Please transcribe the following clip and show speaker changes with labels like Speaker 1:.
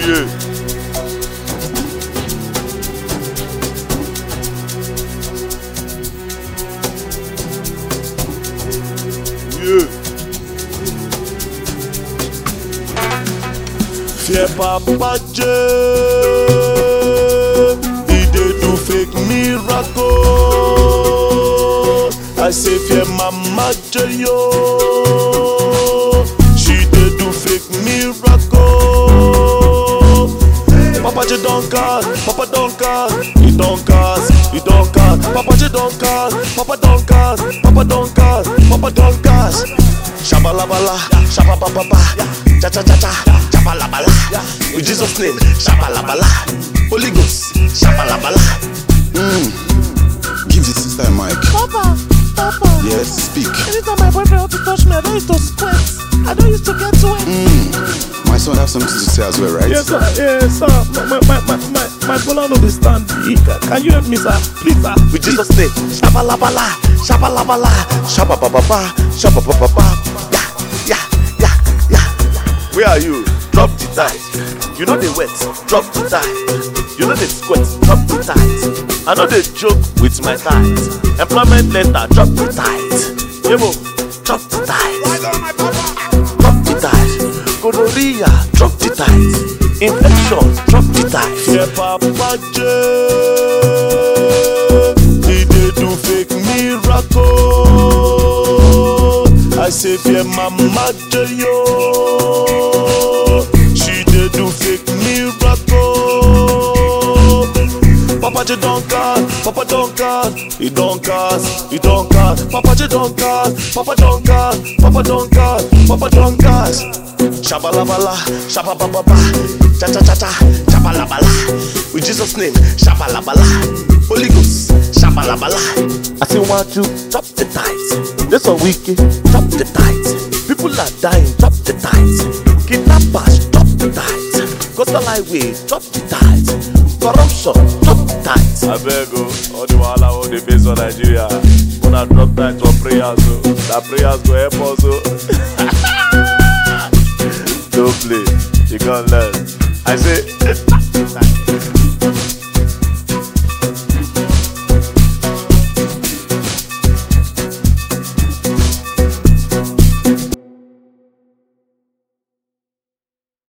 Speaker 1: Yeah. Yeah. Fear Papa J. He dey do fake miracle. I say fear Mama J yo. She dey do fake miracle. Papa J don cast, Papa don cast, he don cast, he don cast. Papa J don cast, Papa don cast, Papa don cast, Papa don cast. Shabalabala, shabababa, cha cha cha cha, shabalabala. In Jesus' name, shabalabala. Holy Ghost, shabalabala.
Speaker 2: Give the sister a mic.
Speaker 3: Papa, Papa.
Speaker 2: Yes, speak.
Speaker 3: Anytime my boyfriend want to touch me, I don't used to sweat. I don't used to get wet.
Speaker 2: My son have something to say as well, right?
Speaker 3: Yes, sir. Yes, sir. My my my my my bola no dey stand. He- Can you help me, sir? Please, sir.
Speaker 1: In Jesus' name, shabalabala, shabalabala, shabababa, shabababa. Yeah, yeah, yeah, yeah. Where are you? Drop the tight. You know the wet, drop the tight. You know the sweat, drop the tight. I know they joke with my tight. Employment letter, drop the tight. Yemo, drop the tight. Drop the tight. Gonorrhea, drop the tight. Infection, drop the tight. Yeah, Papa J. He dey do fake miracle. I say fear Mama J yo. She dey do fake miracle. Papa J don cast, Papa don cast, he don cast, he don cast. Papa J don cast, Papa don cast, Papa don cast, Papa don cast. Shabalabala, shabababa, cha cha cha cha, shabalabala. With Jesus' name, shabalabala. Holy Ghost, shabalabala. I say one two, drop the tight. This one wicked, drop the tight. People are dying, drop the tight. Kidnappers, drop the tight. Coastal highway, drop the tight. Corruption, drop the tight. I beg you, all the wahala all the face for Nigeria. Una drop tight for prayers, so that prayers go help us. oh. Don't play, you can't learn. I say,